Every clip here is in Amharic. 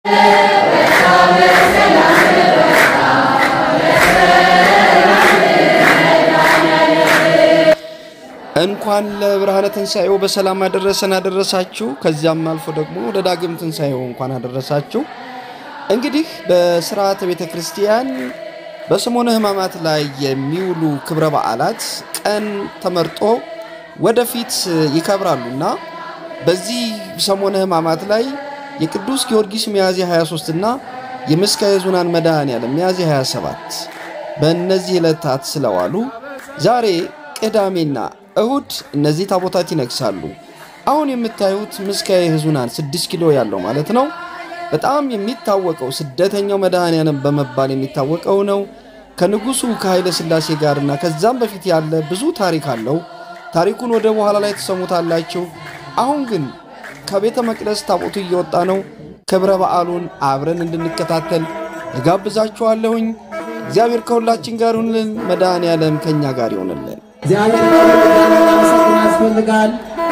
እንኳን ለብርሃነ ትንሣኤው በሰላም አደረሰን አደረሳችሁ። ከዚያም አልፎ ደግሞ ለዳግም ትንሣኤው እንኳን አደረሳችሁ። እንግዲህ በስርዓተ ቤተ ክርስቲያን በሰሞነ ሕማማት ላይ የሚውሉ ክብረ በዓላት ቀን ተመርጦ ወደፊት ይከብራሉና በዚህ ሰሞነ ሕማማት ላይ የቅዱስ ጊዮርጊስ ሚያዝያ 23 እና የምስካየ ኅዙናን መድኃኔዓለም ሚያዝያ 27 በእነዚህ ዕለታት ስለዋሉ ዛሬ ቅዳሜና እሁድ እነዚህ ታቦታት ይነግሳሉ። አሁን የምታዩት ምስካየ ኅዙናን 6 ኪሎ ያለው ማለት ነው። በጣም የሚታወቀው ስደተኛው መድኃኔዓለም በመባል የሚታወቀው ነው። ከንጉሱ ከኃይለ ሥላሴ ጋርና ከዛም በፊት ያለ ብዙ ታሪክ አለው። ታሪኩን ወደ በኋላ ላይ ትሰሙታላችሁ። አሁን ግን ከቤተ መቅደስ ታቦቱ እየወጣ ነው። ክብረ በዓሉን አብረን እንድንከታተል እጋብዛችኋለሁኝ። እግዚአብሔር ከሁላችን ጋር ይሁንልን። መድኃኔዓለም ከእኛ ጋር ይሆንልን። እግዚአብሔር ማመሰግን ያስፈልጋል።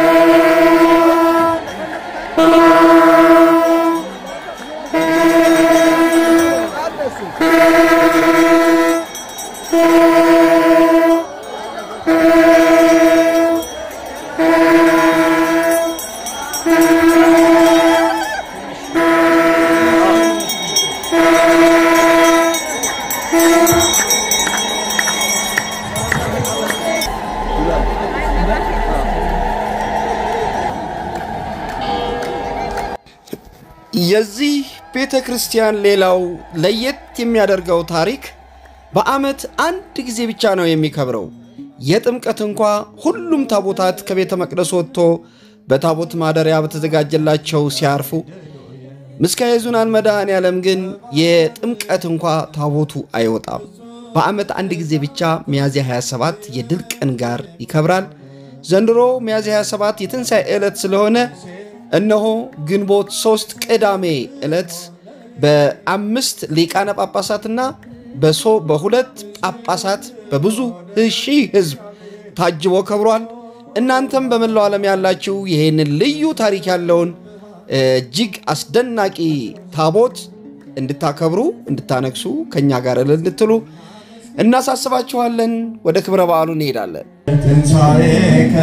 የዚህ ቤተ ክርስቲያን ሌላው ለየት የሚያደርገው ታሪክ በዓመት አንድ ጊዜ ብቻ ነው የሚከብረው። የጥምቀት እንኳ ሁሉም ታቦታት ከቤተ መቅደስ ወጥቶ በታቦት ማደሪያ በተዘጋጀላቸው ሲያርፉ፣ ምስካየ ኅዙናን መድኃኔዓለም ግን የጥምቀት እንኳ ታቦቱ አይወጣም። በዓመት አንድ ጊዜ ብቻ ሚያዝያ 27 የድል ቀን ጋር ይከብራል። ዘንድሮ ሚያዝያ 27 የትንሣኤ ዕለት ስለሆነ እነሆ ግንቦት ሶስት ቅዳሜ ዕለት በአምስት ሊቃነ ጳጳሳትና በሶ በሁለት ጳጳሳት በብዙ ሺህ ሕዝብ ታጅቦ ከብሯል። እናንተም በመላው ዓለም ያላችሁ ይህንን ልዩ ታሪክ ያለውን እጅግ አስደናቂ ታቦት እንድታከብሩ እንድታነግሱ ከእኛ ጋር እልል እንድትሉ እናሳስባችኋለን። ወደ ክብረ በዓሉ እንሄዳለን። ትንሣኤከ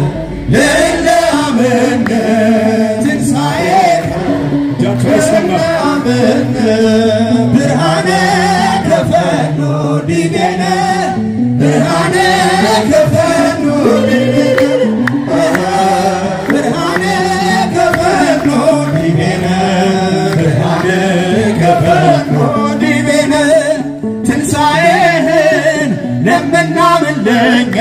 ለለአመነ ትንሣኤከ ለለአመነ ብርሃነ ከፈኖ ዲቤነ ብርሃነ ከፈኖ ብርሃነ ከፈኖ ዲቤነ ብርሃነ ከፈኖ ዲቤነ ትንሣኤህን ለምናምን ለኛ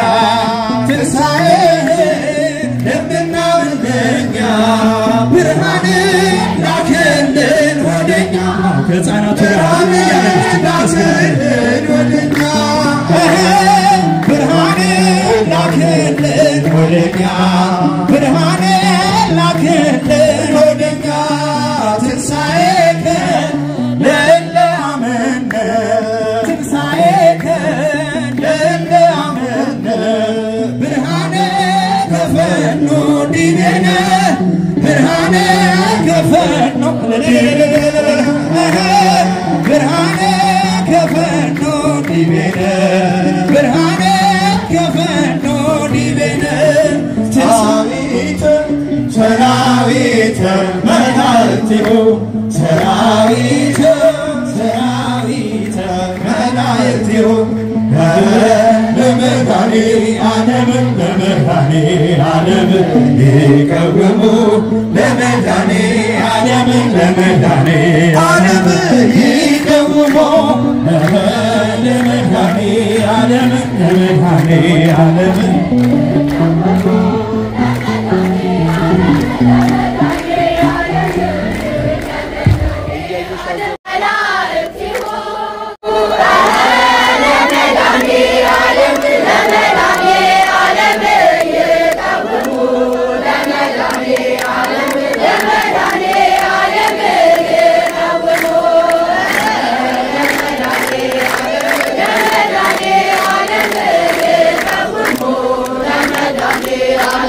ትንሣኤህን ለምናምን ለኛ ብርሃን ላክልን ወደኛ ከሕፃናቱ ብርሃን ላክልን ወደኛ ብርሃን ላክልን ወደኛ ብርሃን ላክልን ወደኛ ትንሣኤከን ለእለ አመነ ትንሣኤከን ለእለ አመነ ብርሃነ ከፈኖ ዲቤነ ብርሃነ ከፈኖ ብርሃነ ከፈኖ ዲቤነ ብርሃነ ከፈኖ ዲቤነ ሰራዊተ ሰራዊተ መላእክቲሁ ሰራዊተ ሰራዊተ መላእክቲሁ ለመድኃኔ ዓለም ለመድኃኔ ዓለም ይቀውሙ ለመድኃኔ ዓለም ለመድኃኔ ዓለም ይቀውሙ ለመድኃኔ ዓለም ለመድኃኔ ዓለም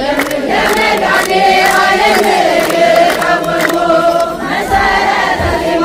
መሰረተ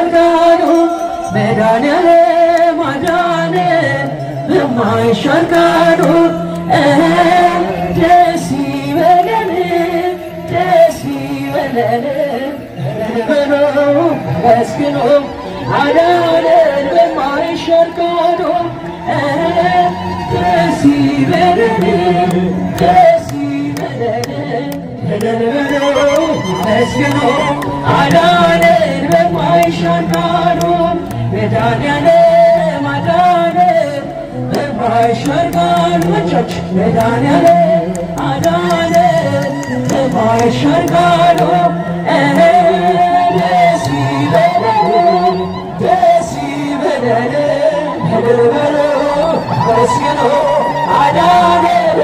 በማይሻር ቃሉ መድኃኒዓለም አዳነ በማይሻር ቃሉ ደስ ይበለን ደስ ይበለን ብሎ መስግኖ አዳነን በማይሻር ቃሉ ደስ ይበለን ደስ ይበለን ብሎ መስግኖ አዳነን በማይሻር ቃሉ መድኃኒዓለም አዳነን በማይሻር ቃሉ እጆች መድኃኒዓለም አዳነን በማይሻር ቃሉ ደስ ይበለን ደስ ይበለን እልል በሉ መስግኑ አዳነን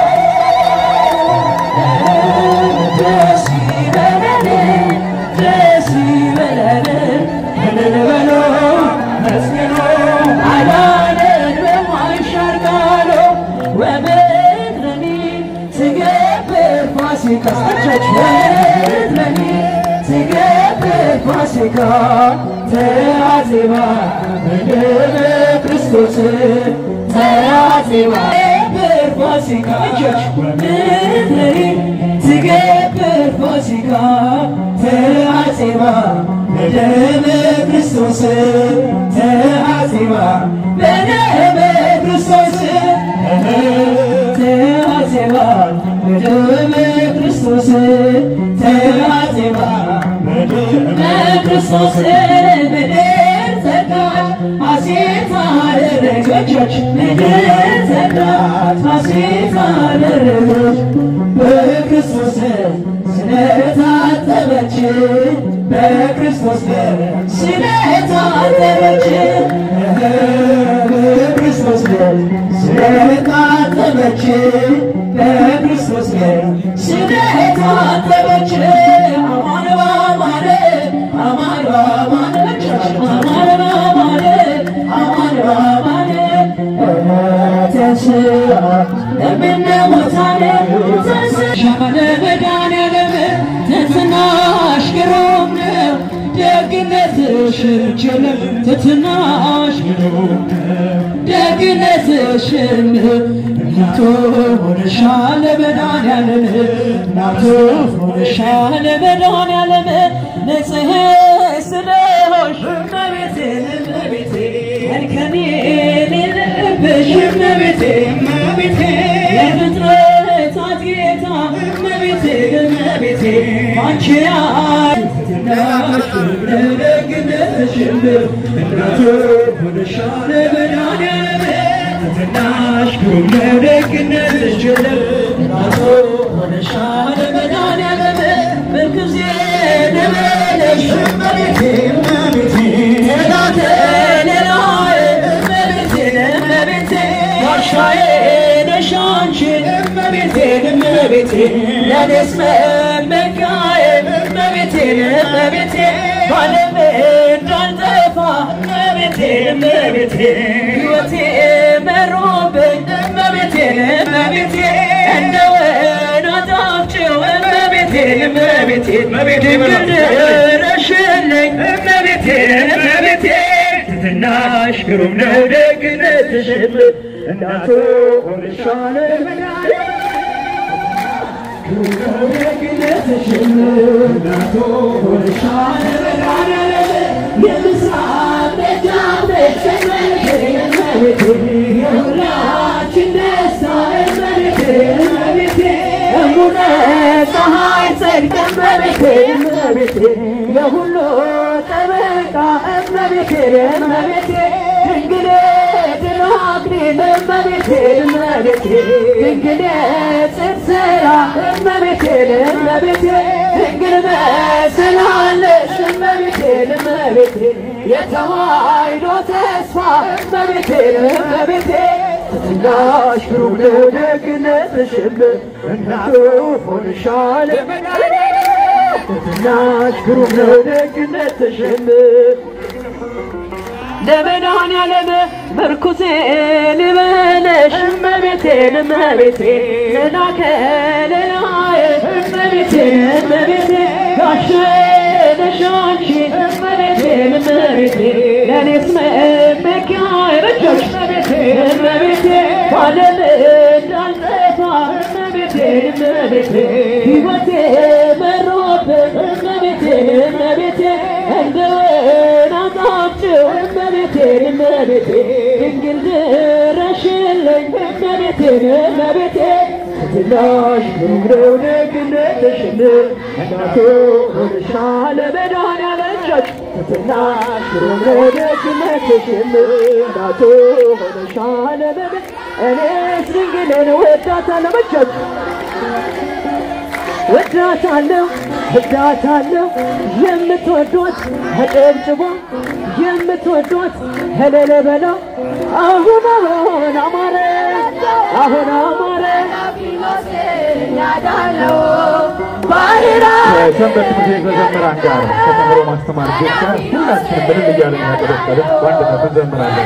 ደስ ይበለን ደስ ይበለን እልል በሉ መስግኑ አዳነን በማይሻር ቃሉ ወምድረኒ ትገብር ፋሲካ እጆች ወምድረኒ ትገብር ፋሲካ ተአዜባ በደመ ክርስቶስ ተአዜባ ትገብር ፋሲካ እጆች ወምድረኒ ትገብር ፋሲካ ተአዜባ በደመ ክርስቶስ ተአዜባ በደመ ክርስቶስ ተአዜባ በደመ ክርስቶስ ተአዜባ በክርስቶስ ምድር ዘጋች ሐሴት አደረገች ምድር ዘጋች ሐሴት አደረገች በክርስቶስ ስለታጠበች በክርስቶስ ስለታጠበች በክርስቶስ ስለታጠበች በክርስቶስ ስለታጠበች አማን በአማን አማን በአማን አማን በአማን አማን በአማን ተስአ እምነ ሙታን ተስአ መድኃኒዓለም ትሕትናሽ ግሩም ነው ደግነትሽ ችልም ትሕትናሽ ግሩም ነው ደግነትሽም እናቱ ሆነሻል መድኃኒዓለም እናቱ ሆነሻል መድኃኒዓለም ንጽሕት ስለሆንሽ እመቤቴ እመቤቴ እንከን የሌለብሽ እመቤቴ እመቤቴ የፍጥረታት ጌታ እመቤቴ እመቤቴ አንቺ ደግነትሽም እናቱ ሆነሻል መድኃኒዓለም ትሕትናሽ ግሩም ነው ደግነትሽ እናቱ ሆነሻል መድኃኒዓለም ምንጊዜ ደመነሽ እመቤቴ እመቤቴ ጠላቴ ሌላዬ እመቤቴ እመቤቴ ጋሻዬ ነሽ አንቺ እመቤቴ እመቤቴ ለእኔስ መመኪያዬ እመቤቴ እመቤቴ ባለም እንዳልጠፋ እመቤቴ እመቤቴ ሕይወቴ መሮብኝ እመቤቴ እመቤቴ እንደ ወይን አጣፍጭው እመቤቴ እመቤቴ ድንግል ድረሽልኝ እመቤቴ እመቤቴ ትሕትናሽ ግሩም ነው ደግነትሽም እናቱ ሆነሻል ግሩም ነው ደግነትሽም እናቱ ሆነሻል የምስራቅ ደጃፍ ነሽ እመቤቴ የሁላችን ደስታ እመቤቴ እመቤቴ እሙነ ፀሐይ ጽድቅ እመቤቴ እመቤቴ የሁሉ ጠበቃ እመቤቴ እመቤቴ ድንግል ድል አክሊል እመቤቴ እመቤቴ ድንግል ጽድቅ ሥራ እመቤቴ እመቤቴ ድንግል መስላለሽ እመቤቴ እመቤቴ የተዋሕዶ ተስፋ እመቤቴ እመቤቴ ትሕትናሽ ግሩም ነው ደግነትሽም እናቱ ሆንሻል ትሕትናሽ ግሩም ነው ደግነትሽም ለመድኃኒዓለም ምርኩሴ ልበለሽ እመቤቴ እመቤቴ ላከ ሌላዬ እመቤቴ እመቤቴ ጋሻዬ ነሽ አንቺ እመቤቴ እመቤቴ ለእኔስ መመኪያ ረጃሽ እመቤቴ እመቤቴ ባለም እንዳልጠፋ እመቤቴ እመቤቴ ሕይወቴ መሮበት እመቤቴ እመቤቴ እንደ ወይን አጣፍጭው እመቤቴ እመቤቴ ድንግል ድረሽልኝ እመቤቴ እመቤቴ ትናሽ ብሩክ ነው ደግነትሽን እናቱ ሆነሻል መድኃኒዓለም እጆች ትናሽ ብሩክ ነው ደግነትሽን እናቱ ሆነሻል መድ እኔስ ድንግልን ወዳታለሁ እጆች ወዳታለሁ ወዳታለሁ የምትወዷት አጨብጭቧ የምትወዷት እልል በላ አሁን አሁን አማረ አሁን አማረ ከሰንበት ትምህርት ቤት መዘምራን ጋር ከተምሮ ማስተማር ቤት ጋር ሁላችንም ምንም እያለን ያቀደቀደ በአንድነት እንዘምራለን።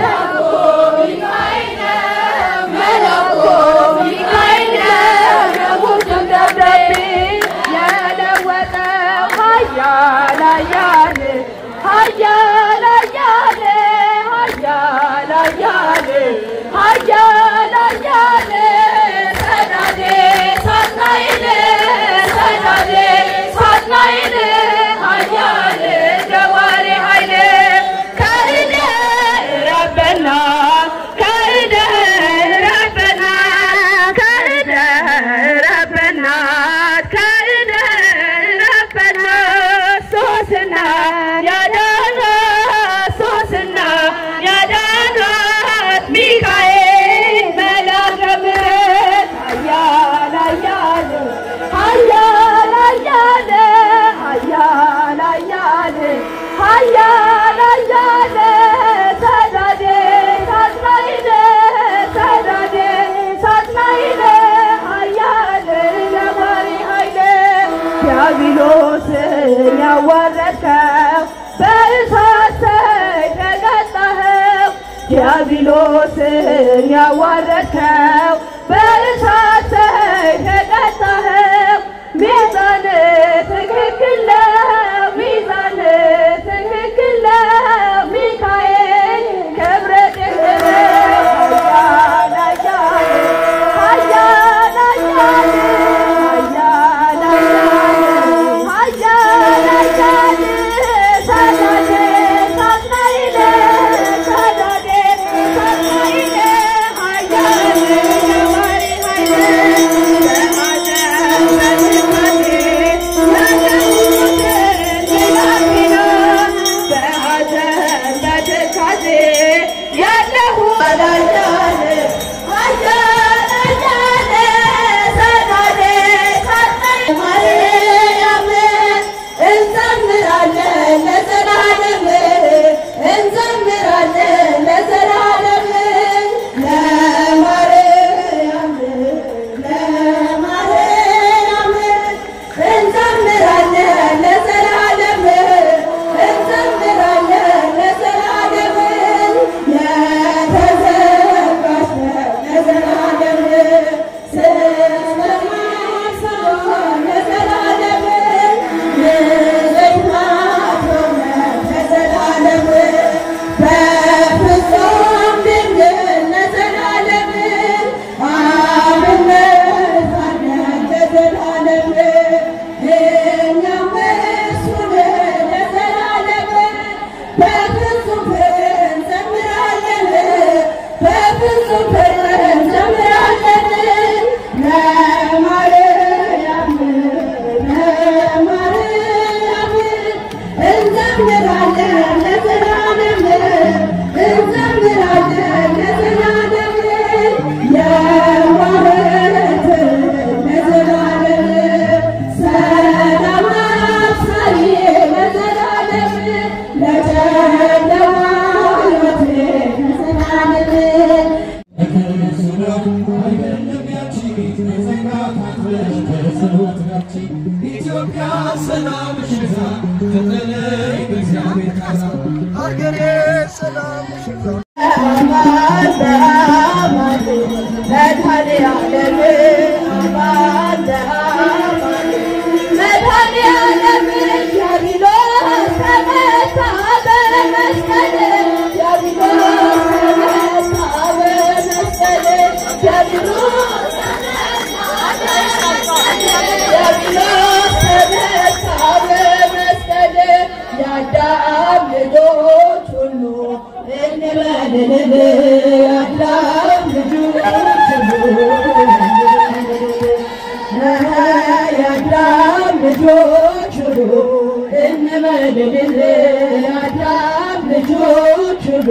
ዲያብሎስን ያዋረድከው በእሳት ሰይፍ የቀጣኸው ዲያብሎስን ያዋረድከው በእሳት ሰይፍ የቀጣኸው ሚዛን ትክክል ነው፣ ሚዛን ትክክል ነው። ሚካኤል ክብረ ድንግል ኃያል ኃያል ኃያል ኃያል ኃያል ኃያል ኃያል ሰዳዴ ሳትናይለ ሰዳዴ ሳትናይለ ኃያል ነዋሪ ኃይለ እንዘምራለን ለዘላለም የተዘመረ እንበልልል የአዳም ልጆች ሁሉ የአዳም ልጆች ሁሉ እንበልልል የአዳም ልጆች ሁሉ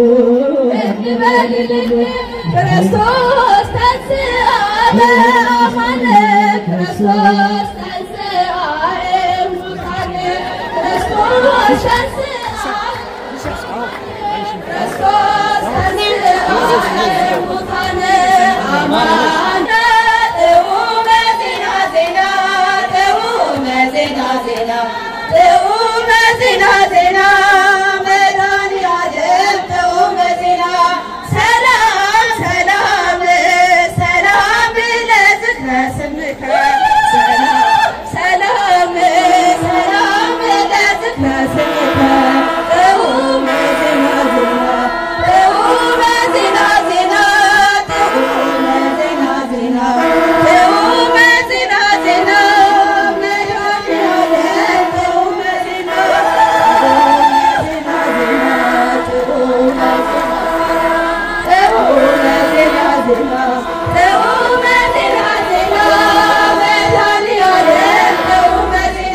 ክርስቶስ ተንሥአ በአማነ ክርስቶስ ተንሥአ እሙታነ ክርስቶስ ተንሥአ ክርስቶስ ተንሥአ እሙታነ አማነ ጥዑመ ዜና ዜና ጥዑመ ዜና ዜና ጥዑመ ዜና ዜና መድኃኒዓለም ጥዑመ ዜና ሰላም ሰላም ሰላም ለዝክረ ስምከ ሰላም ሰላም ሰላም ለዝክረ ስምከ ጥዑመ ዜና ዜና ጥዑመ ዜና ዜና ጥዑመ ዜና ዜና ጥዑመ ዜና ዜና መድኃኒዓለም ጥዑመ ዜና ዜና ዜና ጥዑመ ጥዑመ ዜና ዜና ጥዑመ ዜና ዜና መድኃኒዓለም ጥዑመ ዜና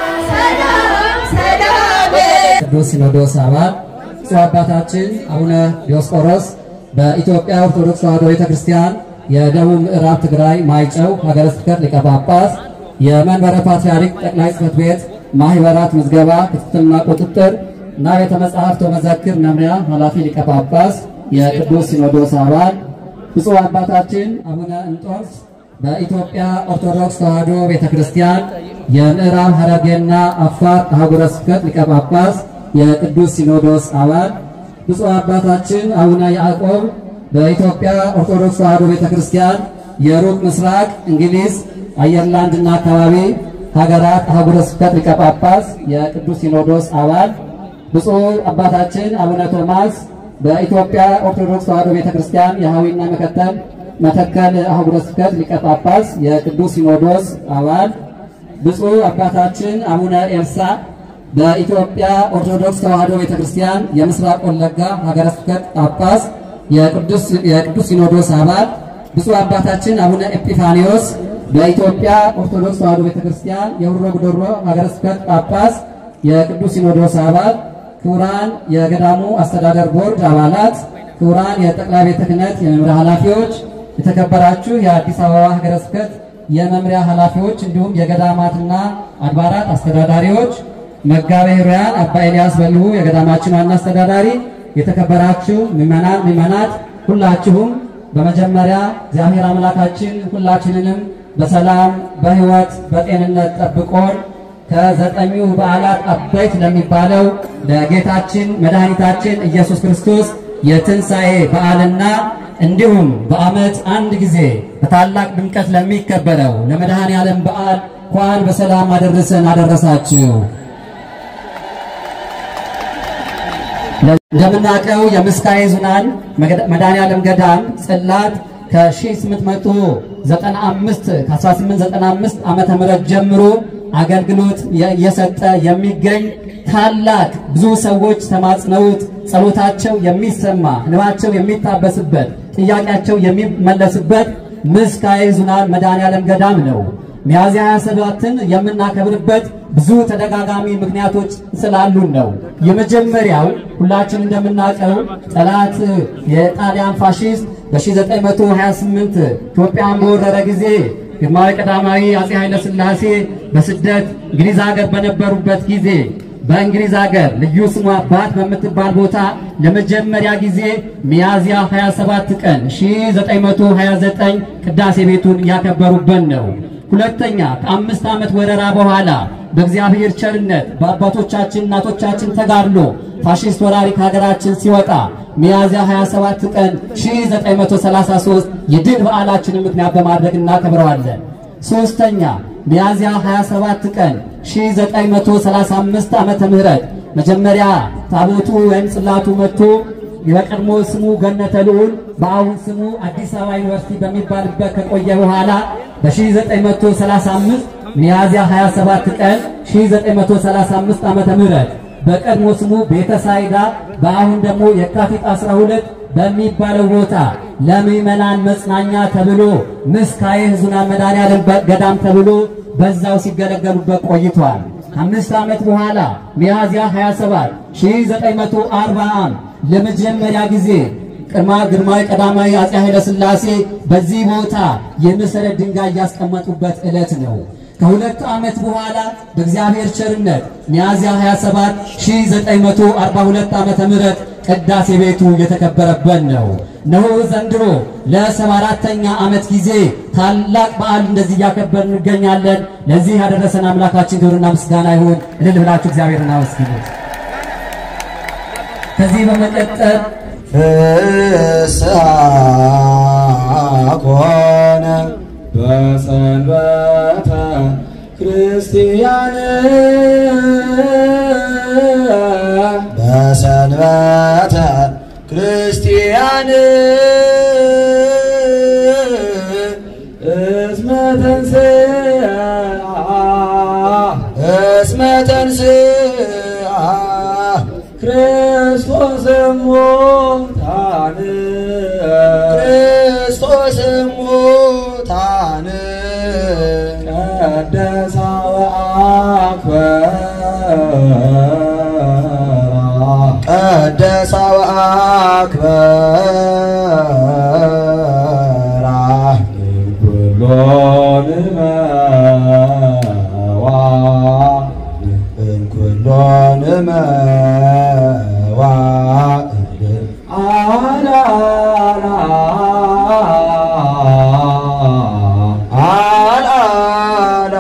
ሰላም ሰላም ቅዱስ ሲኖዶስ አባል ብፁዕ አባታችን አቡነ ዲዮስቆሮስ በኢትዮጵያ ኦርቶዶክስ ተዋሕዶ ቤተክርስቲያን የደቡብ ምዕራብ ትግራይ ማይጨው ሀገረ ስብከት ሊቀ ጳጳስ የመንበረ ፓትርያርክ ጠቅላይ ጽሕፈት ቤት ማህበራት ምዝገባ ክትትልና ቁጥጥር እና ቤተ መጻሕፍት ወመዘክር መምሪያ ኃላፊ ሊቀ ጳጳስ የቅዱስ ሲኖዶስ አባል ብፁዕ አባታችን አቡነ እንጦንስ በኢትዮጵያ ኦርቶዶክስ ተዋሕዶ ቤተክርስቲያን የምዕራብ ሐረርጌና አፋር አህጉረ ስብከት ሊቀ ጳጳስ የቅዱስ ሲኖዶስ አባል ብፁዕ አባታችን አቡነ ያዕቆብ በኢትዮጵያ ኦርቶዶክስ ተዋሕዶ ቤተክርስቲያን የሩቅ ምስራቅ እንግሊዝ አየርላንድና አካባቢ ሀገራት አህጉረ ስብከት ሊቀ ጳጳስ የቅዱስ ሲኖዶስ አባል ብፁዕ አባታችን አቡነ ቶማስ በኢትዮጵያ ኦርቶዶክስ ተዋሕዶ ቤተክርስቲያን የሐዊና መከተል መተከል አህጉረ ስብከት ሊቀ ጳጳስ የቅዱስ ሲኖዶስ አባል ብፁዕ አባታችን አቡነ ኤልሳ በኢትዮጵያ ኦርቶዶክስ ተዋሕዶ ቤተክርስቲያን የምስራቅ ወለጋ ሀገረ ስብከት ጳጳስ የቅዱስ የቅዱስ ሲኖዶስ አባል ብፁዕ አባታችን አቡነ ኤጲፋኒዮስ በኢትዮጵያ ኦርቶዶክስ ተዋሕዶ ቤተክርስቲያን የሁሮ ጉደሮ ሀገረ ስብከት ጳጳስ የቅዱስ ሲኖዶስ አባል ክቡራን የገዳሙ አስተዳደር ቦርድ አባላት፣ ክቡራን የጠቅላይ ቤተ ክህነት የመምሪያ ኃላፊዎች፣ የተከበራችሁ የአዲስ አበባ ሀገረ ስብከት የመምሪያ ኃላፊዎች እንዲሁም የገዳማትና አድባራት አስተዳዳሪዎች፣ መጋቤ ሕሩያን አባ ኤልያስ በልሁ የገዳማችን ዋና አስተዳዳሪ፣ የተከበራችሁ ምዕመናን ምዕመናት ሁላችሁም በመጀመሪያ እግዚአብሔር አምላካችን ሁላችንንም በሰላም በሕይወት በጤንነት ጠብቆን ከዘጠኙ በዓላት አበይት ለሚባለው ለጌታችን መድኃኒታችን ኢየሱስ ክርስቶስ የትንሣኤ በዓልና እንዲሁም በዓመት አንድ ጊዜ በታላቅ ድምቀት ለሚከበረው ለመድኃኔ ዓለም በዓል እንኳን በሰላም አደረሰን አደረሳችሁ። እንደምናውቀው የምስካየ ኅዙናን መድኃኔ ዓለም ገዳም ጽላት ከ1895 ከ1895 ዓመተ ምህረት ጀምሮ አገልግሎት እየሰጠ የሚገኝ ታላቅ ብዙ ሰዎች ተማጽነውት ጸሎታቸው የሚሰማ እንባቸው የሚታበስበት ጥያቄያቸው የሚመለስበት ምስካየ ኅዙናን መድኃኔ ዓለም ገዳም ነው። ሚያዝያ 27ን የምናከብርበት ብዙ ተደጋጋሚ ምክንያቶች ስላሉን ነው። የመጀመሪያው ሁላችን እንደምናውቀው ጠላት የጣሊያን ፋሺስት በ1928 ኢትዮጵያን በወረረ ጊዜ ግርማዊ ቀዳማዊ አጼ ኃይለ ሥላሴ በስደት እንግሊዝ ሀገር በነበሩበት ጊዜ በእንግሊዝ ሀገር ልዩ ስሟ ባት በምትባል ቦታ ለመጀመሪያ ጊዜ ሚያዝያ 27 ቀን 1929 ቅዳሴ ቤቱን ያከበሩበት ነው። ሁለተኛ ከአምስት ዓመት ወረራ በኋላ በእግዚአብሔር ቸርነት በአባቶቻችን እናቶቻችን ተጋድሎ ፋሺስት ወራሪ ከሀገራችን ሲወጣ ሚያዝያ 27 ቀን 1933 የድል በዓላችንን ምክንያት በማድረግ እናከብረዋለን። ሶስተኛ ሚያዝያ 27 ቀን 1935 ዓመተ ምህረት መጀመሪያ ታቦቱ ወይም ጽላቱ መጥቶ የቀድሞ ስሙ ገነተ ልዑል በአሁን ስሙ አዲስ አበባ ዩኒቨርሲቲ በሚባልበት ከቆየ በኋላ በ1935 ሚያዝያ 27 ቀን 1935 ዓመተ ምህረት በቀድሞ ስሙ ቤተ ሳይዳ በአሁን ደግሞ የካቲት 12 በሚባለው ቦታ ለምዕመናን መጽናኛ ተብሎ ምስካየ ሕዙናን መድኃኔዓለም ገዳም ተብሎ በዛው ሲገለገሉበት ቆይቷል። ከአምስት ዓመት በኋላ ሚያዝያ 27 1940 ለመጀመሪያ ጊዜ ቅድማ ግርማዊ ቀዳማዊ አፄ ኃይለ ሥላሴ በዚህ ቦታ የመሰረት ድንጋይ ያስቀመጡበት ዕለት ነው። ከሁለት ዓመት በኋላ በእግዚአብሔር ቸርነት ሚያዝያ 27 1942 ዓመተ ምህረት ቅዳሴ ቤቱ የተከበረበት ነው። እነሆ ዘንድሮ ለሰባ አራተኛ ዓመት ጊዜ ታላቅ በዓል እንደዚህ እያከበር እንገኛለን። ለዚህ ያደረሰን አምላካችን ክብርና ምስጋና ይሁን። እልል ብላችሁ እግዚአብሔርን አመስግኑት። ከዚህ በመቀጠል ፍስሐ ኮነ በሰንበተ ክርስቲያን በሰንበተ ክርስቲያን እስመ ተንሥአ እስመ ተንሥአ ክርስቶስ ሙታን ክርስቶስ ሙታን ቀደሳ ወአክበራ ቀደሳ ወአክበራ ኩሎን መዋ እንኩሎን መዋዕል አላላ አላላ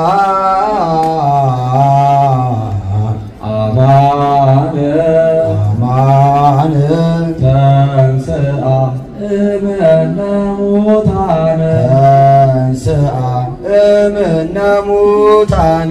አማን አማን ተንስአ እምነ ሙታን ተንስአ እምነ ሙታን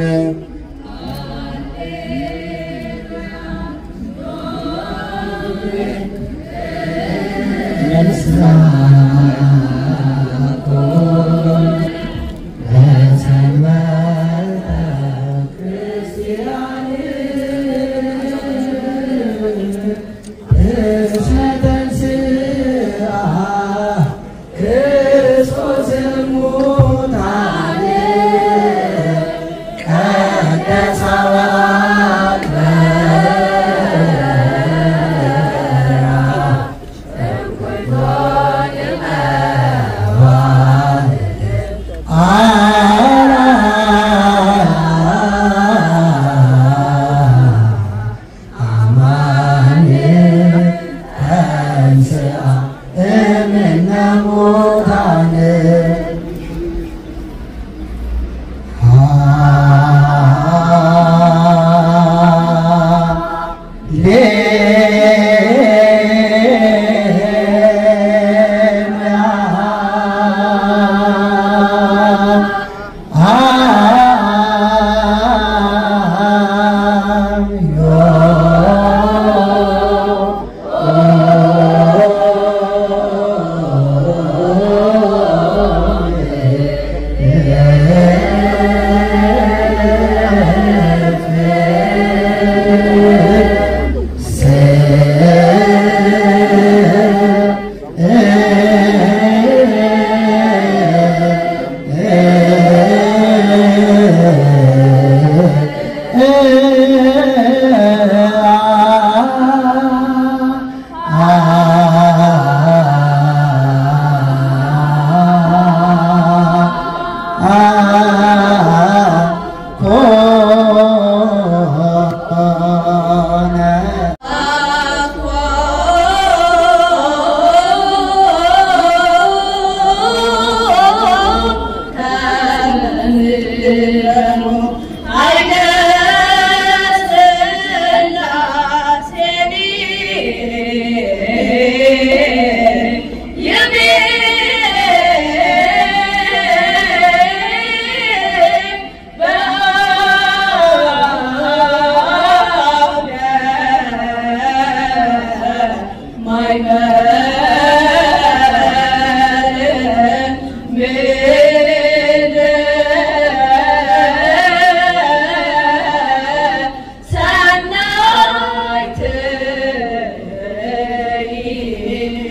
ሰናይት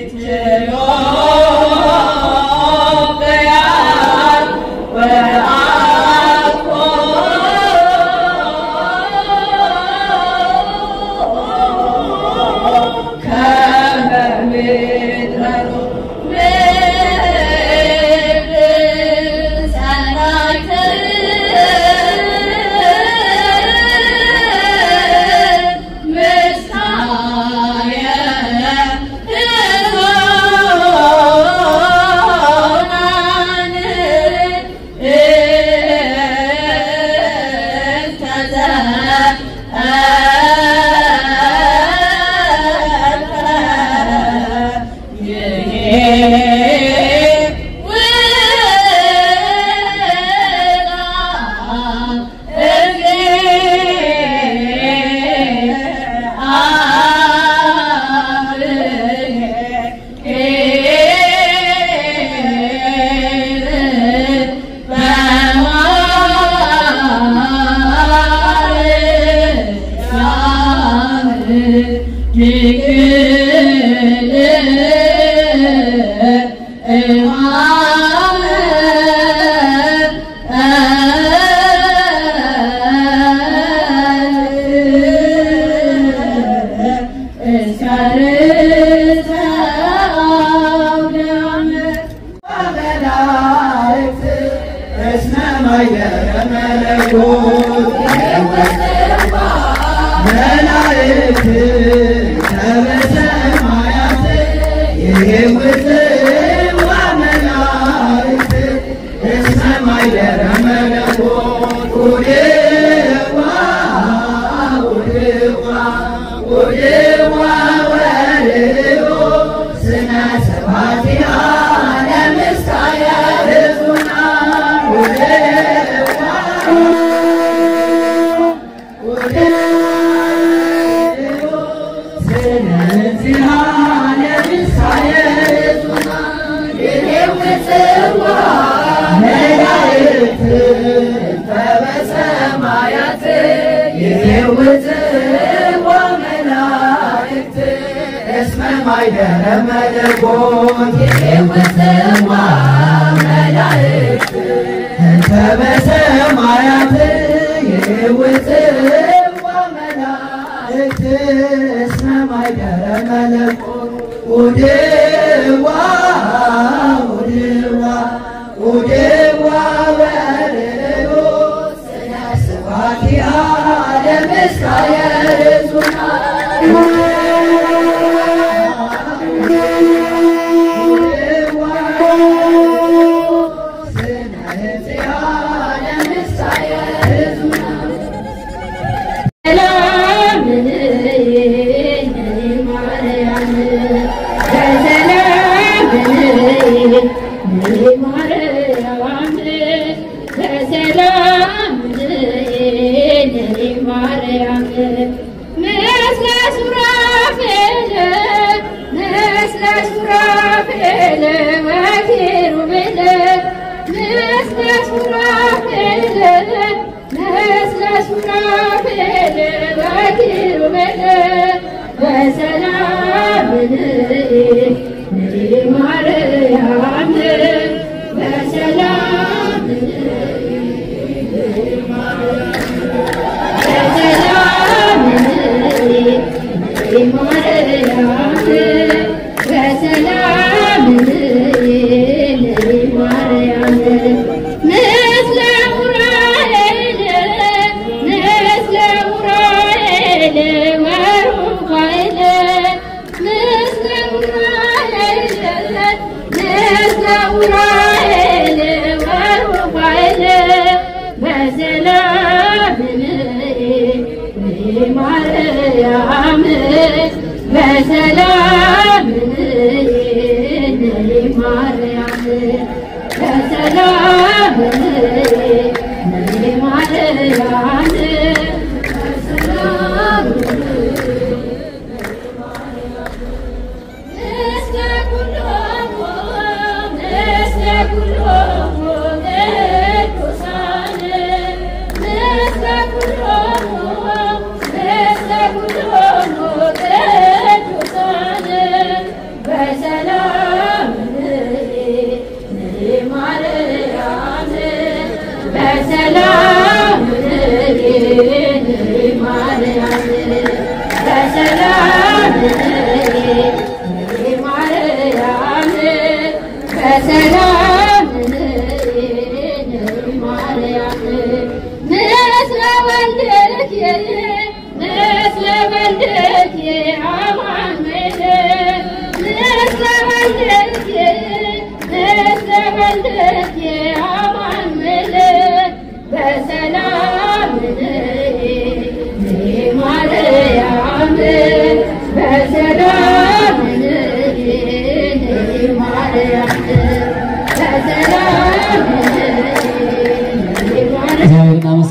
በሰላም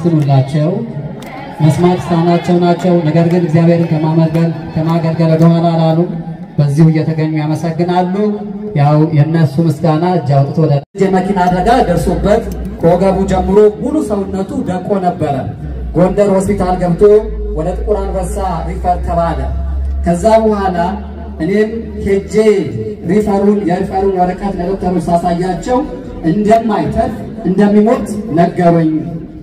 አመስግኑላቸው። መስማት ስታናቸው ናቸው። ነገር ግን እግዚአብሔርን ከማገልገል ከማገልገል ወደኋላ አላሉም። በዚሁ እየተገኙ ያመሰግናሉ። ያው የእነሱ ምስጋና እጅ አውጥቶ ወደ የመኪና አደጋ ደርሶበት ከወገቡ ጀምሮ ሙሉ ሰውነቱ ደቆ ነበረ። ጎንደር ሆስፒታል ገብቶ ወደ ጥቁር አንበሳ ሪፈር ተባለ። ከዛ በኋላ እኔም ሄጄ ሪፈሩን የሪፈሩን ወረቀት ለዶክተሮች ሳሳያቸው እንደማይተርፍ እንደሚሞት ነገሩኝ።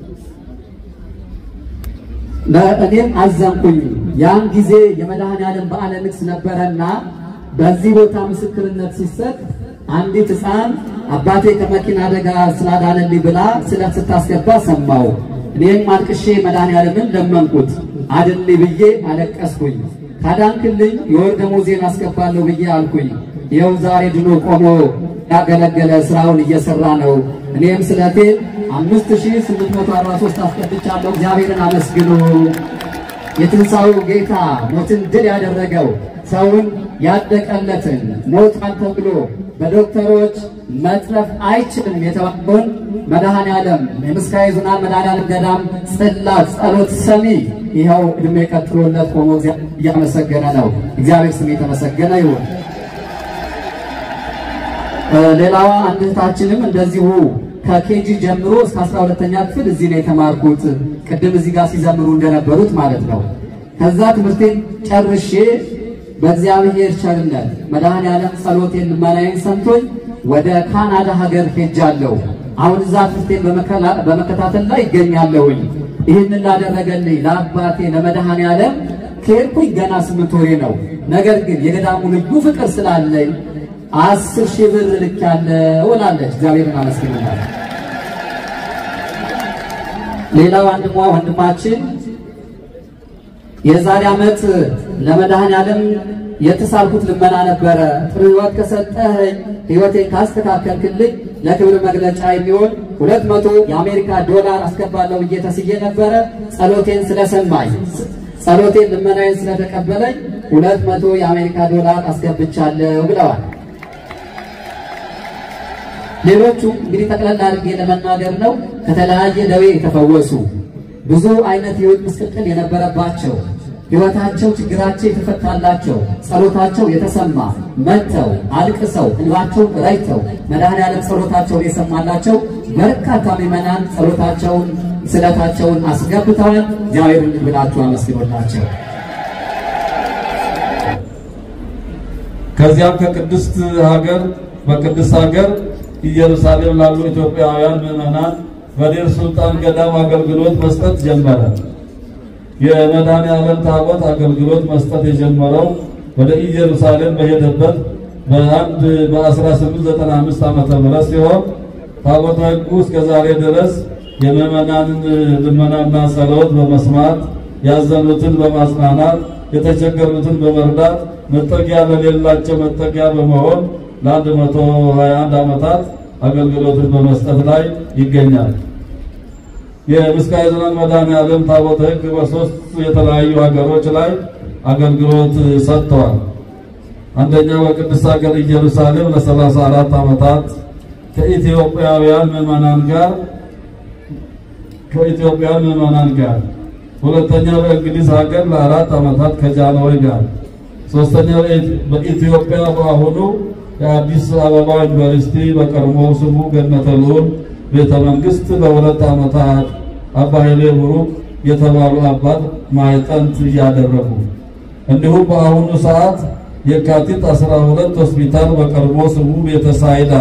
እኔም አዘንኩኝ። ያን ጊዜ የመድኃኔዓለም በዓለ ንግሥ ነበረና በዚህ ቦታ ምስክርነት ሲሰጥ አንዲት ሕፃን አባቴ ከመኪና አደጋ ስላዳነልኝ ብላ ስለት ስታስገባ ሰማው። እኔም አልቅሼ መድኃኔዓለምን ለመንኩት። አድንልኝ ብዬ አለቀስኩኝ። ካዳንክልኝ የወር ደመወዜን አስገባለሁ ብዬ አልኩኝ። ይኸው ዛሬ ድኖ ቆሞ ያገለገለ ስራውን እየሰራ ነው። እኔም ስለቴን አምስት ሺህ ስምንት መቶ አርባ ሦስት አስገብቻለሁ። እግዚአብሔርን አመስግኑ። የትንሣኤው ጌታ ሞትን ድል ያደረገው ሰውን ያደቀለትን ሞቷን ተብሎ በዶክተሮች መትረፍ አይችልም የተባለውን መድኃኔዓለም የምስካየ ኅዙናን መድኃኔዓለም ገዳም ጽላት ጸሎት ሰሚ ይኸው ዕድሜ ቀጥሎለት ቆሞ እያመሰገነ ነው። እግዚአብሔር ስም የተመሰገነ ይሁን። ሌላዋ አንድ እህታችንም እንደዚሁ ከኬጂ ጀምሮ እስከ አስራ ሁለተኛ ክፍል እዚህ ነው የተማርኩት። ቅድም እዚህ ጋር ሲዘምሩ እንደነበሩት ማለት ነው። ከዛ ትምህርቴን ጨርሼ በእግዚአብሔር ቸርነት መድኃኔዓለም ጸሎቴን ልመናዬን ሰምቶኝ ወደ ካናዳ ሀገር ሄጃለሁ። አሁን እዛ ትምህርቴን በመከታተል ላይ ይገኛለሁኝ። ይህንን ላደረገልኝ ለአባቴ ለመድኃኔዓለም ከሄድኩኝ ገና ስምንት ወሬ ነው። ነገር ግን የገዳሙ ልዩ ፍቅር ስላለኝ አስር ሺህ ብር ልኬያለሁ እላለች። እግዚአብሔርን አመስግናለሁ። ሌላው ወንድሟ ወንድማችን የዛሬ ዓመት ለመድኃኔዓለም የተሳልኩት ልመና ነበረ። ጥሩ ሕይወት ከሰጠኸኝ ሕይወቴን ካስተካከልክልኝ ለክብር መግለጫ የሚሆን ሁለት መቶ የአሜሪካ ዶላር አስገባለሁ ብዬ ተስዬ ነበረ። ጸሎቴን ስለሰማኝ ጸሎቴን ልመናዬን ስለተቀበለኝ ሁለት መቶ የአሜሪካ ዶላር አስገብቻለሁ ብለዋል። ሌሎቹ እንግዲህ ጠቅላላ አድርጌ ለመናገር ነው። ከተለያየ ደዌ የተፈወሱ ብዙ አይነት ሕይወት ምስቅልቅል የነበረባቸው ሕይወታቸው ችግራቸው የተፈታላቸው ጸሎታቸው የተሰማ መጥተው አልቅሰው እንባቸውን ረጭተው መድኃኔዓለም ጸሎታቸውን የሰማላቸው በርካታ ምዕመናን ጸሎታቸውን ስለታቸውን አስገብተዋል። እግዚአብሔርን ብላችሁ አመስግኖላቸው። ከዚያም ከቅድስት ሀገር በቅድስት ሀገር ኢየሩሳሌም ላሉ ኢትዮጵያውያን ምዕመናን በዴር ሱልጣን ገዳም አገልግሎት መስጠት ጀመረ። የመድኃኔዓለም ታቦት አገልግሎት መስጠት የጀመረው ወደ ኢየሩሳሌም በሄደበት በአንድ በ1895 ዓመተ ምህረት ሲሆን ታቦተ ሕጉ እስከ ዛሬ ድረስ የምዕመናንን ልመናና ጸሎት በመስማት ያዘኑትን በማጽናናት የተቸገሩትን በመርዳት መጠጊያ ለሌላቸው መጠጊያ በመሆን ለአንድ መቶ ሀያ አንድ ዓመታት አገልግሎትን በመስጠት ላይ ይገኛል። የምስካየ ኅዙናን መድኃኔዓለም ታቦተ ሕግ በሶስት የተለያዩ ሀገሮች ላይ አገልግሎት ሰጥተዋል። አንደኛው በቅድስት ሀገር ኢየሩሳሌም ለሰላሳ አራት ዓመታት ከኢትዮጵያውያን ምዕመናን ጋር ከኢትዮጵያውያን ምዕመናን ጋር፣ ሁለተኛው በእንግሊዝ ሀገር ለአራት ዓመታት ከጃንሆይ ጋር፣ ሶስተኛው በኢትዮጵያ በአሁኑ የአዲስ አበባ ዩኒቨርሲቲ በቀድሞ ስሙ ገነተ ልዑል ቤተ መንግስት ለሁለት ዓመታት አባ ኃይሌ ቡሩክ የተባሉ አባት ማዕጠንት እያደረጉ እንዲሁም በአሁኑ ሰዓት የካቲት 12 ሆስፒታል በቀድሞ ስሙ ቤተ ሳይዳ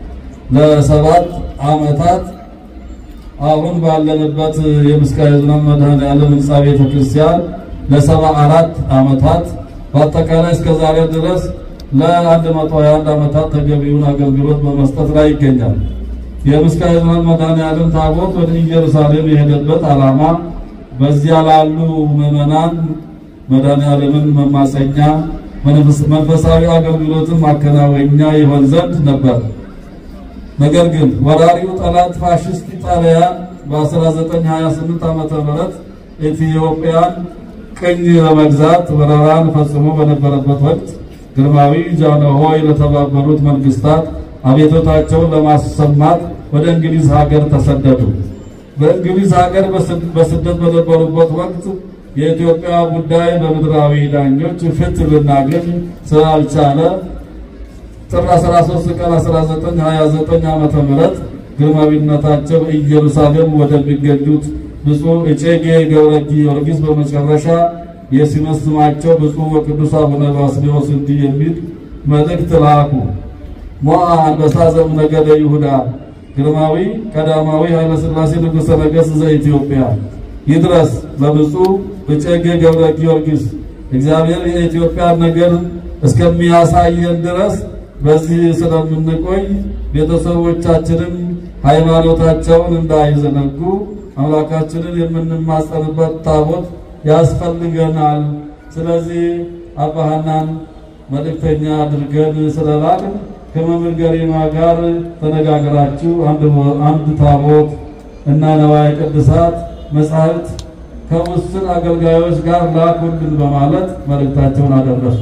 ለሰባት ዓመታት አሁን ባለንበት የምስካየ ኅዙናን መድኃኔዓለም ሕንፃ ቤተ ክርስቲያን ለሰባ አራት ዓመታት በአጠቃላይ እስከ ዛሬ ድረስ ለ121 ዓመታት ተገቢውን አገልግሎት በመስጠት ላይ ይገኛል። የምስካየ ኅዙናን መድኃኔዓለም ታቦት ወደ ኢየሩሳሌም የሄደበት ዓላማ በዚያ ላሉ ምዕመናን መድኃኔዓለምን መማፀኛ መንፈሳዊ አገልግሎትን ማከናወኛ ይሆን ዘንድ ነበር። ነገር ግን ወራሪው ጠላት ፋሽስት ኢጣሊያን በ1928 ዓመተ ምህረት ኢትዮጵያን ቅኝ ለመግዛት ወረራን ፈጽሞ በነበረበት ወቅት ግርማዊ ጃንሆይ ለተባበሩት መንግስታት አቤቶታቸውን ለማሰማት ወደ እንግሊዝ ሀገር ተሰደዱ። በእንግሊዝ ሀገር በስደት በነበሩበት ወቅት የኢትዮጵያ ጉዳይ በምድራዊ ዳኞች ፍትህ ልናገኝ ስላልቻለ ጥር 13 ቀን 1929 ዓመተ ምህረት ግርማዊነታቸው ኢየሩሳሌም ወደሚገኙት ብፁዕ እጨጌ ገብረ ጊዮርጊስ በመጨረሻ የሲመት ስማቸው ብፁዕ ወቅዱስ አቡነ ባስልዮስ እንዲህ የሚል መልእክት ላኩ። ሞዐ አንበሳ ዘእምነገደ ይሁዳ ግርማዊ ቀዳማዊ ኃይለ ሥላሴ ንጉሠ ነገሥት ዘኢትዮጵያ ይድረስ ለብፁዕ እጨጌ ገብረ ጊዮርጊስ እግዚአብሔር የኢትዮጵያን ነገር እስከሚያሳየን ድረስ በዚህ ስለምንቆይ ቤተሰቦቻችንም ሃይማኖታቸውን እንዳይዘነጉ አምላካችንን የምንማጸንበት ታቦት ያስፈልገናል። ስለዚህ አባ ሐናን መልእክተኛ አድርገን ስለላክ ከመምህር ገሪማ ጋር ተነጋግራችሁ አንድ ታቦት እና ነዋየ ቅድሳት መጻሕፍት ከውስን አገልጋዮች ጋር ላኩልን በማለት መልእክታቸውን አደረሱ።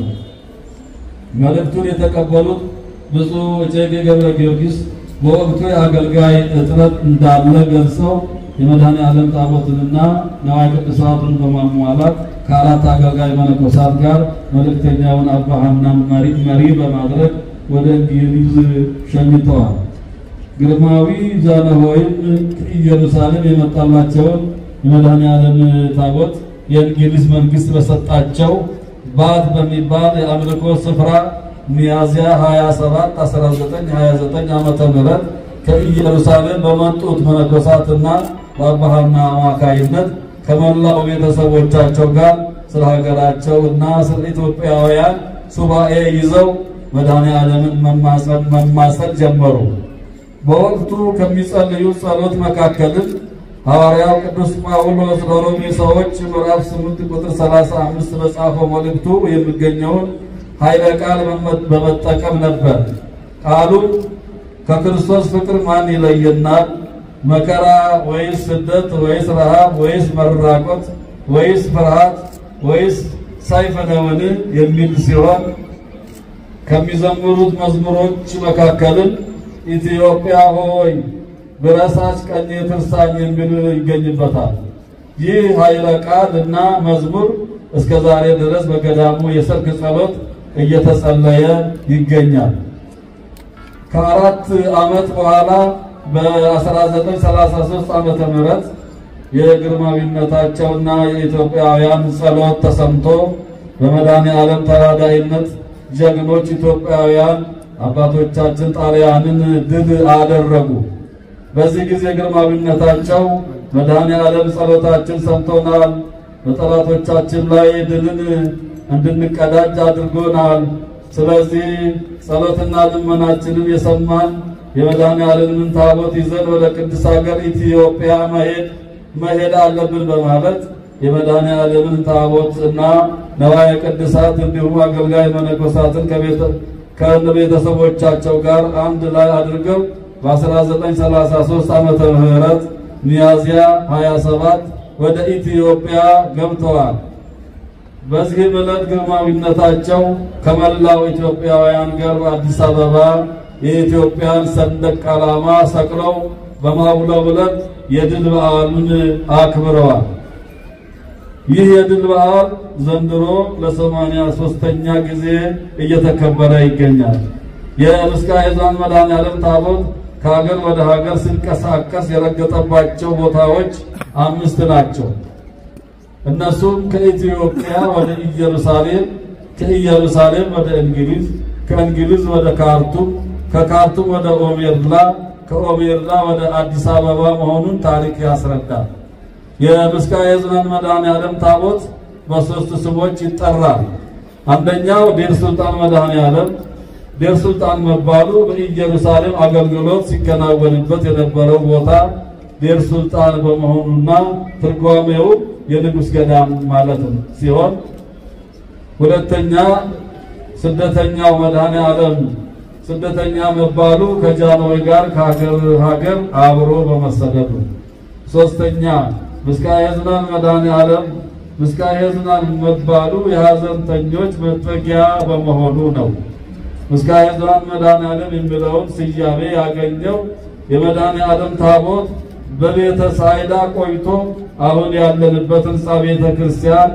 መልእክቱን የተቀበሉት ብፁዕ እጨጌ ገብረ ጊዮርጊስ በወቅቱ የአገልጋይ እጥረት እንዳለ ገልጸው የመድኃኔ ዓለም ታቦትንና ነዋየ ቅድሳቱን በማሟላት ከአራት አገልጋይ መነኮሳት ጋር መልእክተኛውን አባ ሐናን መሪ በማድረግ ወደ እንግሊዝ ሸኝተዋል። ግርማዊ ዛነሆይም ከኢየሩሳሌም የመጣላቸውን የመድኃኔ ዓለም ታቦት የእንግሊዝ መንግስት በሰጣቸው ባት በሚባል የአምልኮ ስፍራ ሚያዝያ 27 1929 ዓመተ ምህረት ከኢየሩሳሌም በመጡት መነኮሳትና በአባ ሐና አማካይነት ከመላው ቤተሰቦቻቸው ጋር ስለ ሀገራቸው እና ስለ ኢትዮጵያውያን ሱባኤ ይዘው መድኃኔ ዓለምን መማፀን መማፀን ጀመሩ። በወቅቱ ከሚጸልዩ ጸሎት መካከልም ሐዋርያው ቅዱስ ጳውሎስ ለሮሜ ሰዎች ምዕራፍ 8 ቁጥር 35 በጻፈው መልእክቱ የሚገኘውን ኃይለ ቃል በመጠቀም ነበር። ቃሉ ከክርስቶስ ፍቅር ማን ይለየናል? መከራ ወይስ ስደት ወይስ ረሃብ ወይስ መራቆት ወይስ ፍርሃት ወይስ ሰይፍ ነውን? የሚል ሲሆን ከሚዘምሩት መዝሙሮች መካከልም ኢትዮጵያ ሆይ ብረሳች ቀኜ ትርሳኝ የሚል ይገኝበታል። ይህ ኃይለ ቃል እና መዝሙር እስከ ዛሬ ድረስ በገዳሙ የሰርክ ጸሎት እየተጸለየ ይገኛል። ከአራት ዓመት በኋላ በ1933 ዓመተ ምህረት የግርማዊነታቸውና የኢትዮጵያውያን ጸሎት ተሰምቶ በመድኃኔ ዓለም ተራዳይነት ጀግኖች ኢትዮጵያውያን አባቶቻችን ጣሊያንን ድል አደረጉ። በዚህ ጊዜ ግርማዊነታቸው መድኃኔ ዓለም ጸሎታችን ሰምቶናል፣ በጠላቶቻችን ላይ ድልን እንድንቀዳጅ አድርጎናል። ስለዚህ ጸሎትና ልመናችንን የሰማን የመድኃኔ ዓለምን ታቦት ይዘን ወደ ቅድስት ሀገር ኢትዮጵያ መሄድ መሄድ አለብን በማለት የመድኃኔ ዓለምን ታቦት እና ነዋየ ቅድሳት እንዲሁም አገልጋይ መነኮሳትን ከቤተሰቦቻቸው ጋር አንድ ላይ አድርገው በ1933 ዓመተ ምህረት ሚያዝያ 27 ወደ ኢትዮጵያ ገብተዋል። በዚህ ዕለት ግርማዊነታቸው ከመላው ኢትዮጵያውያን ጋር በአዲስ አበባ የኢትዮጵያን ሰንደቅ ዓላማ ሰቅለው በማውለብለብ የድል በዓሉን አክብረዋል። ይህ የድል በዓል ዘንድሮ ለሰማንያ ሦስተኛ ጊዜ እየተከበረ ይገኛል። የምስካየ ኅዙናን መድኃኔዓለም ታቦት ከሀገር ወደ ሀገር ሲንቀሳቀስ የረገጠባቸው ቦታዎች አምስት ናቸው። እነሱም ከኢትዮጵያ ወደ ኢየሩሳሌም፣ ከኢየሩሳሌም ወደ እንግሊዝ፣ ከእንግሊዝ ወደ ካርቱም፣ ከካርቱም ወደ ኦሜርላ፣ ከኦሜርላ ወደ አዲስ አበባ መሆኑን ታሪክ ያስረዳል። የምስካየ ኅዙናን መድኃኔዓለም ታቦት በሶስት ስሞች ይጠራል። አንደኛው ዴር ሱልጣን መድኃኔዓለም ዴር ሱልጣን መባሉ በኢየሩሳሌም አገልግሎት ሲከናወንበት የነበረው ቦታ ዴር ሱልጣን በመሆኑና ትርጓሜው የንጉሥ ገዳም ማለት ሲሆን፣ ሁለተኛ ስደተኛው መድኃኔዓለም ስደተኛ መባሉ ከጃንሆይ ጋር ከሀገር ሀገር አብሮ በመሰደዱ፣ ሶስተኛ ምስካየ ኅዙናን መድኃኔዓለም ምስካየ ኅዙናን መባሉ የሐዘንተኞች መጠጊያ በመሆኑ ነው። ምስካየ ኅዙናን መድኃኔዓለም የሚለውን ስያሜ ያገኘው የመድኃኔዓለም ታቦት በቤተ ሳይዳ ቆይቶ አሁን ያለንበት ህንፃ ቤተ ክርስቲያን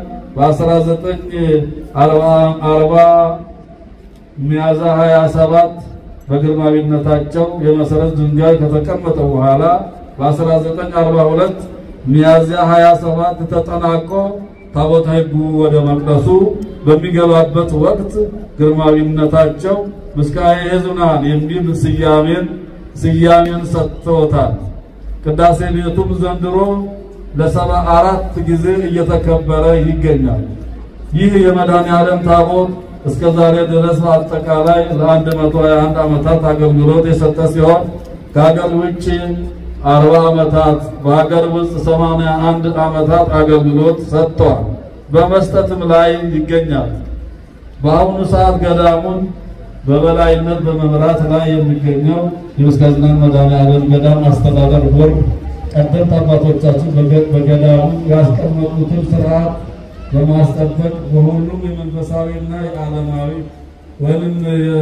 በ1940 ሚያዝያ 27 በግርማዊነታቸው የመሰረት ድንጋይ ከተቀመጠ በኋላ በ1942 ሚያዝያ 27 ተጠናቆ ታቦተ ሕጉ ወደ መቅደሱ በሚገባበት ወቅት ግርማዊነታቸው ምስካየ ኅዙናን የሚል ስያሜን ስያሜን ሰጥተውታል። ቅዳሴ ቤቱም ዘንድሮ ለሰባ አራት ጊዜ እየተከበረ ይገኛል። ይህ የመድኃኔዓለም ታቦት እስከ ዛሬ ድረስ በአጠቃላይ ለ121 ዓመታት አገልግሎት የሰጠ ሲሆን ከሀገር ውጭ 40 ዓመታት በሀገር ውስጥ 81 ዓመታት አገልግሎት ሰጥቷል። በመስጠትም ላይ ይገኛል። በአሁኑ ሰዓት ገዳሙን በበላይነት በመምራት ላይ የሚገኘው የምስካየ ኅዙናን መድኃኔዓለም ገዳም አስተዳደር ቦርድ ቀደምት አባቶቻችን በገዳሙ ያስቀመጡትን ስርዓት በማስጠበቅ በሁሉም የመንፈሳዊና የዓለማዊ ወይም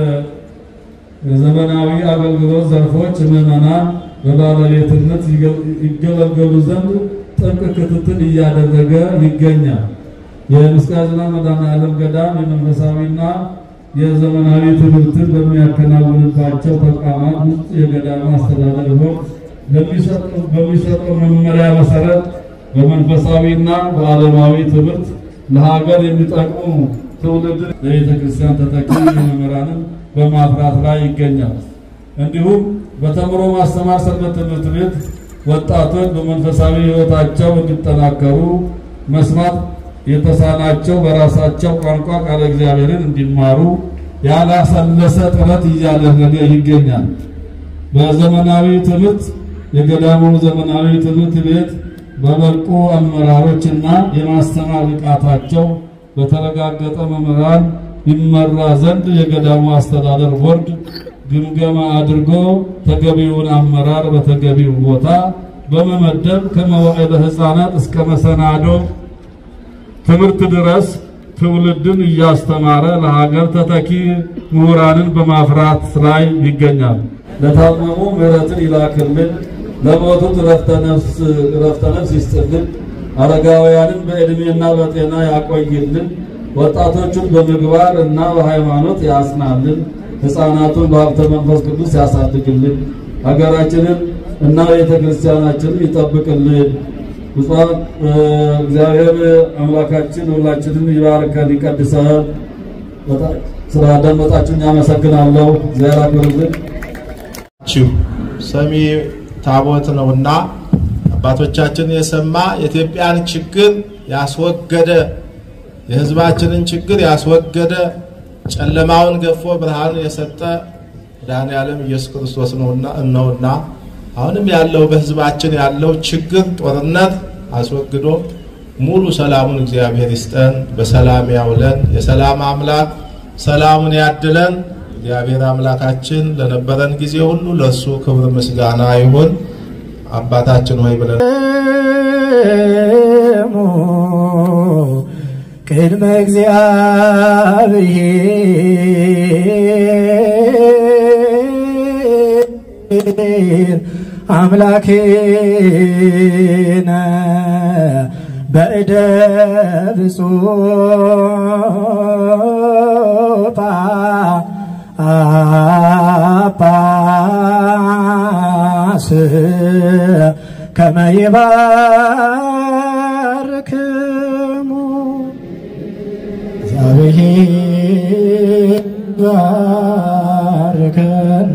የዘመናዊ አገልግሎት ዘርፎች ምዕመናን በባለቤትነት ይገለገሉ ዘንድ ጥብቅ ክትትል እያደረገ ይገኛል። የምስካየ ኅዙናን መድኃኔዓለም ገዳም የመንፈሳዊና የዘመናዊ ትምህርትን በሚያከናውንባቸው ተቋማት ውስጥ የገዳሙ አስተዳደር ቦርድ በሚሰጠው መመሪያ መሰረት በመንፈሳዊና በዓለማዊ ትምህርት ለሀገር የሚጠቅሙ ትውልድን ለቤተ ክርስቲያን ተተኪ መምህራንን በማፍራት ላይ ይገኛል። እንዲሁም በተምሮ ማስተማር ሰንበት ትምህርት ቤት ወጣቶች በመንፈሳዊ ሕይወታቸው እንዲጠናከሩ መስማት የተሳናቸው በራሳቸው ቋንቋ ቃለ እግዚአብሔርን እንዲማሩ ያላሰለሰ ጥረት እያደረገ ይገኛል። በዘመናዊ ትምህርት የገዳሙ ዘመናዊ ትምህርት ቤት በበቁ አመራሮችና የማስተማር ብቃታቸው በተረጋገጠ መምህራን ይመራ ዘንድ የገዳሙ አስተዳደር ቦርድ ግምገማ አድርጎ ተገቢውን አመራር በተገቢው ቦታ በመመደብ ከመዋዕለ ሕፃናት እስከ መሰናዶ ትምህርት ድረስ ትውልድን እያስተማረ ለሀገር ተተኪ ምሁራንን በማፍራት ላይ ይገኛል። ለታመሙ ምሕረትን ይላክልን፣ ለሞቱት ረፍተ ነፍስ ይስጥልን፣ አረጋውያንን በዕድሜና በጤና ያቆይልን፣ ወጣቶቹን በምግባር እና በሃይማኖት ያጽናልን፣ ሕፃናቱን በሀብተ መንፈስ ቅዱስ ያሳድግልን፣ ሀገራችንን እና ቤተ ክርስቲያናችንን ይጠብቅልን። ብፁዕ እግዚአብሔር አምላካችን ሁላችንን ይባርከን ይቀድሰን። ስላዳመጣችሁኝ አመሰግናለሁ። እግዚአብሔር አክብርልን። ሰሚ ታቦት ነውና አባቶቻችን የሰማ የኢትዮጵያን ችግር ያስወገደ የሕዝባችንን ችግር ያስወገደ ጨለማውን ገፎ ብርሃን የሰጠ መድኃኔዓለም ኢየሱስ ክርስቶስ ነውና ነውና አሁንም ያለው በሕዝባችን ያለው ችግር ጦርነት አስወግዶ ሙሉ ሰላሙን እግዚአብሔር ይስጠን፣ በሰላም ያውለን። የሰላም አምላክ ሰላሙን ያድለን። እግዚአብሔር አምላካችን ለነበረን ጊዜ ሁሉ ለእሱ ክብር ምስጋና ይሁን። አባታችን ሆይ ብለን ቅድመ እግዚአብሔር አምላኬነ በእደ ብፁዕ ጳጳስ ከመ ይባርክሙ እግዚአብሔር ባርከነ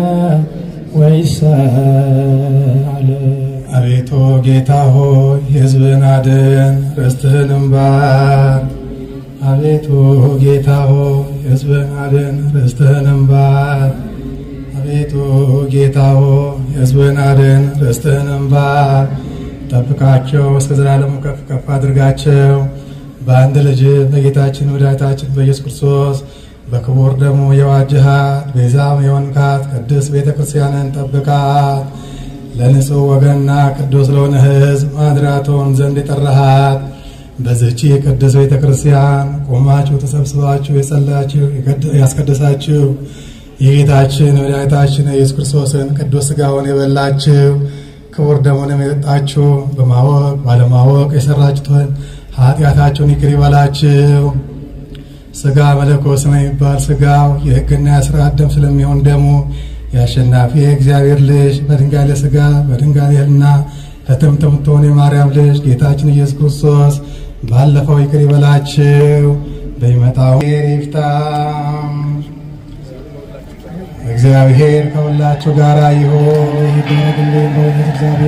ወይሰአለ አቤቱ ጌታ ሆይ ሕዝብን አድን፣ ርስትህንም ባርክ። አቤቱ ጌታ ሆይ ሕዝብን አድን፣ ርስትህንም ባርክ። አቤቱ ጌታ ሆይ ሕዝብን አድን፣ ርስትህንም ባርክ። ጠብቃቸው፣ እስከ ዘላለሙ ከፍ ከፍ አድርጋቸው። በአንድ ልጅ በጌታችን መድኃኒታችን በኢየሱስ ክርስቶስ በክቡር ደሙ የዋጅሃት ቤዛም የሆንካት ቅድስት ቤተ ክርስቲያንን ጠብቃት። ለንጹሕ ወገንና ቅዱስ ለሆነ ሕዝብ ማድራቶን ዘንድ የጠራሃት በዚህቺ ቅዱስ ቤተ ክርስቲያን ቆማችሁ ተሰብስባችሁ የጸላችሁ ያስቀደሳችሁ የጌታችን መድኃኒታችን የኢየሱስ ክርስቶስን ቅዱስ ሥጋውን የበላችሁ ክቡር ደሙንም የጠጣችሁ በማወቅ ባለማወቅ የሰራችሁትን ኃጢአታችሁን ይቅር ይበላችሁ። ስጋ መለኮት ስለሚባል ስጋው የሕግና የሥርዓት ደም ስለሚሆን ደሙ የአሸናፊ የእግዚአብሔር ልጅ በድንጋሌ ስጋ በድንጋሌ ሕሊና ህትምት የምትሆን የማርያም ልጅ ጌታችን ኢየሱስ ክርስቶስ ባለፈው ይቅር ይበላችሁ፣ በሚመጣው ይፍታ። እግዚአብሔር ከሁላችሁ ጋር ይሁን።